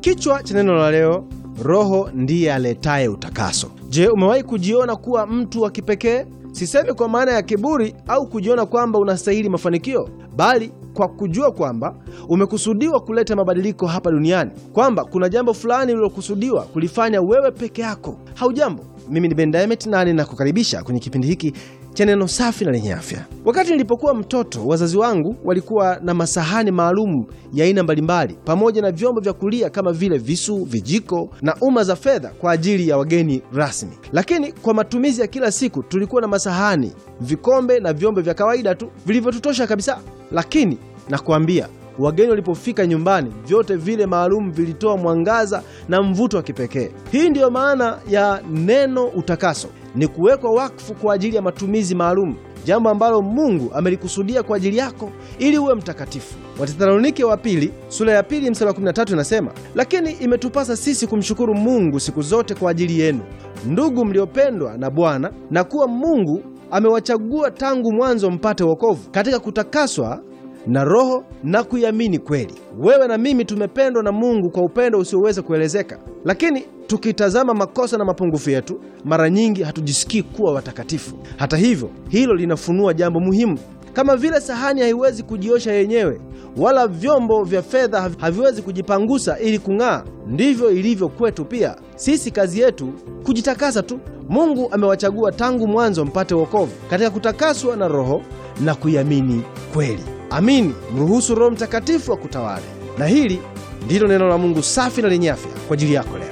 Kichwa cha neno la leo, Roho ndiye aletaye utakaso. Je, umewahi kujiona kuwa mtu wa kipekee? Sisemi kwa maana ya kiburi au kujiona kwamba unastahili mafanikio, bali kwa kujua kwamba umekusudiwa kuleta mabadiliko hapa duniani, kwamba kuna jambo fulani ulilokusudiwa kulifanya wewe peke yako. Haujambo, mimi ni Ben Diamond na ninakukaribisha kwenye kipindi hiki cha neno safi na lenye afya. Wakati nilipokuwa mtoto, wazazi wangu walikuwa na masahani maalum ya aina mbalimbali pamoja na vyombo vya kulia kama vile visu, vijiko na uma za fedha kwa ajili ya wageni rasmi. Lakini kwa matumizi ya kila siku tulikuwa na masahani, vikombe na vyombo vya kawaida tu vilivyotutosha kabisa. Lakini nakuambia wageni walipofika nyumbani, vyote vile maalum vilitoa mwangaza na mvuto wa kipekee. Hii ndiyo maana ya neno utakaso, ni kuwekwa wakfu kwa ajili ya matumizi maalum, jambo ambalo Mungu amelikusudia kwa ajili yako ili uwe mtakatifu. Wathesalonike wa pili sura ya pili mstari wa 13 inasema, lakini imetupasa sisi kumshukuru Mungu siku zote kwa ajili yenu, ndugu mliopendwa na Bwana, na kuwa Mungu amewachagua tangu mwanzo mpate wokovu katika kutakaswa na Roho na kuiamini kweli. Wewe na mimi tumependwa na Mungu kwa upendo usioweza kuelezeka, lakini tukitazama makosa na mapungufu yetu, mara nyingi hatujisikii kuwa watakatifu. Hata hivyo, hilo linafunua jambo muhimu. Kama vile sahani haiwezi kujiosha yenyewe, wala vyombo vya fedha haviwezi kujipangusa ili kung'aa, ndivyo ilivyo kwetu pia. Sisi kazi yetu kujitakasa tu. Mungu amewachagua tangu mwanzo mpate wokovu katika kutakaswa na Roho na kuiamini kweli. Amini, mruhusu Roho Mtakatifu akutawale. Na hili ndilo neno la Mungu safi na lenye afya kwa ajili yako leo.